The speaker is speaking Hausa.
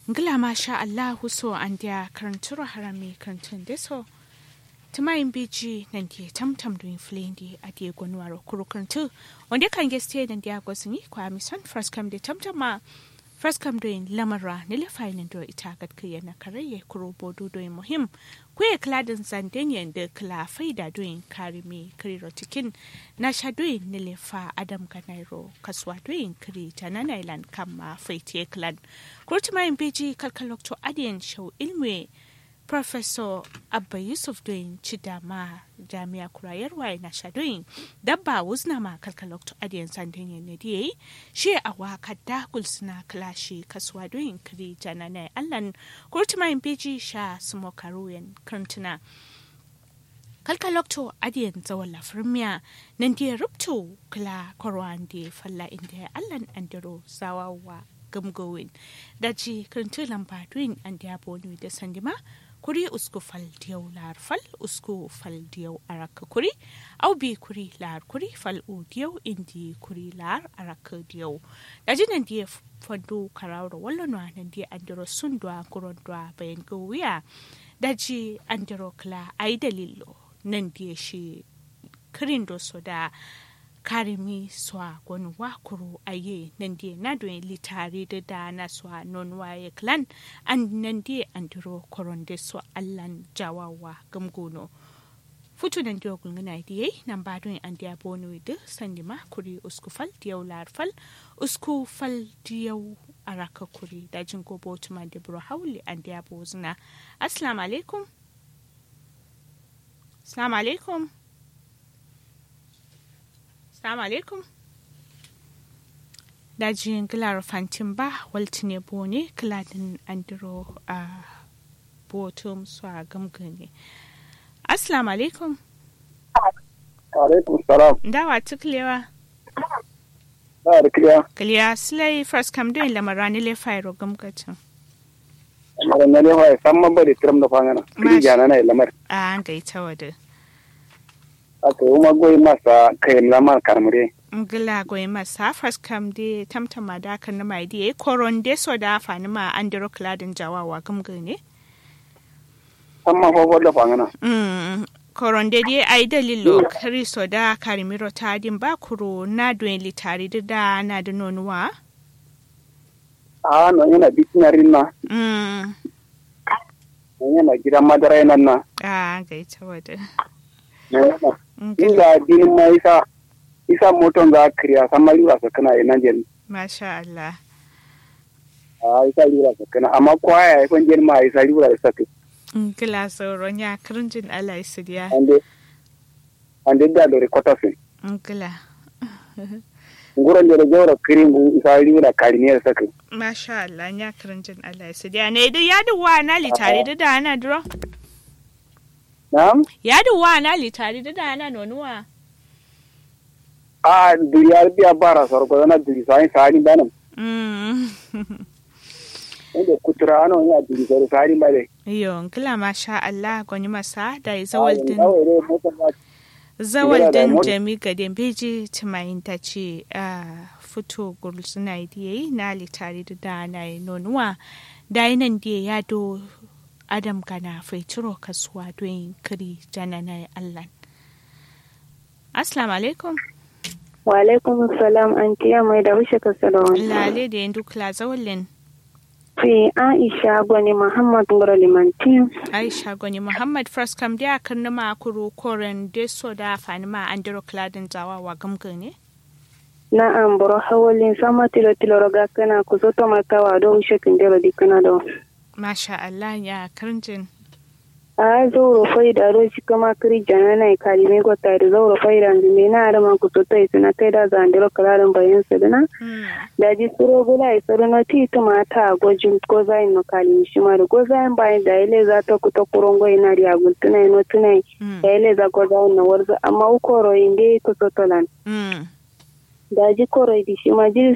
ngila masha allahu so an dia karanturo harami karantun deso tumayin biji nan dia tamtam doin flendi a dia gwanuwaro kuru karantu wanda kan geste nan dia gwasini kwa mison first come de tamtama first come doin lamara nile fainin do ita gatkaya na karaye kuro bodo doin muhim kuye kladin zandenyen da kla faida doin karimi kiriro cikin na sha doin nile fa adam ganairo kaswa doin kiri ta na nailan kama faite klan kurtumayin biji kalkalokto adiyan shau ilmi Professor Abba Yusuf doin Chidama Jami'a Kurayarwa na Shadoyin dabba wuzna ma kalkalokto adiyan sandan yan ne shi a waka dakul suna klashi kasuwa doyin kiri janana allan kurtumayin beji sha sumo karuyan kantuna kalkalokto adiyan zawon lafirmiya nan da rubto kla korwan da falla inda allan andiro zawawa gamgowin daji kirintu lamba duin an da bonu da sandima kuri usku fal diyau lar fal usku fal diyau araka kuri au bi kuri lar kuri fal u diyau indi kuri lar araka diyau daji nan dia fandu karawro wallo no nan dia andiro sundwa kurondwa bayan gowiya daji andiro kla ai dalilo nan dia shi kirin do soda karimi swa gwani wakuru aye nan die na doin litare da da na swa non waye clan an nan die andiro koronde swa allan jawawa gamgono futu nan dio gungana die nan ba doin an dia bonu de sandima kuri usku fal diyaw lar fal usku fal diyaw araka kuri da jin ko botuma de bro hawli an dia bozna assalamu alaikum assalamu alaikum Assalamu alaikum. Dajin gilar fantin ba waltine bone kiladin andiro a botum su a gamgane. Assalamu alaikum. Alaikum salam. Dawa tuklewa. Ba da kiliya. Kiliya silai first kam doin lamarani le fairo gamgacin. Mara na lewa ya san mabari tiram da fangana. Kili jana na lamar. A an gaita wada. Aka yi magoyi masa kayan lamar karmure. ngila goyi masa first kam de tamtama da kan na mai de koron de so da fani ma andiro kladin jawawa gamgane. San ma fafo da fangana. Mm, koronde dai ai dalilo kristo da karimiro ta din ba kuro na doen litari da da na da nonuwa A nan yana bikin rinna. mm Nan yana gidan madara nan na. a ga ita wada Nan yana. Inda dinin ma isa isa moton za a kiriya san ma lura sa kana ina jen. masha Allah A isa lura sa kana amma kwaya ya fan jen ma isa lura da sake. ngila sauron ya kirinjin Allah su diya Ande ande da dore kotasin. ngila Nguran jere jawra kirin isa lura kariniyar sake. masha Allah ya kirinjin Allah su diya ne da ya duwa na litari da da ana duro Na'am? ya duwa na litari da da ana nonuwa a duriya biya bara sarko zana duri sani sani banam mm inda kutura ano ya duri sari sani bale yo ngila masha Allah gwani masa da zawal din awai dai motar ba zawal da din mot- jami gadin beji tumayin ta ce a fito gulsuna da yayi na litari da da na yi nonuwa da yi nan da ya do adam gana faituro kasuwa don kiri jana na allah assalamu alaikum Wa alaikum salam an tiya mai da wuce ka salawan. lale da yin dukla zawalin Fi Aisha gwani Muhammad Ngoro Limanti. aisha gwani muhammad first kam da kan nima kuro koren deso da fanima an diro kladin zawa wa gamgane Na an boro hawalin sama tilo tilo roga kana ku zo to makawa do wuce kin dero dikana do. masha allah ya karnjin A zo ro fai da ro shi kama kiri jana na kalime ko ta da zo ro fai da me na da man ku to tai suna kai da zan dero kalarin bayan su dana. Hmm. Da ji suro gula ai suro no ti to mata gojin ko zain no kalimi shi ma da go zain bayan da ile za ta ku to kurongo ina riya gultuna no tunai. Hmm. Da ile za go zain no warza amma ukoro inde ko to tolan. Hmm. daji koroi di shi ma jiri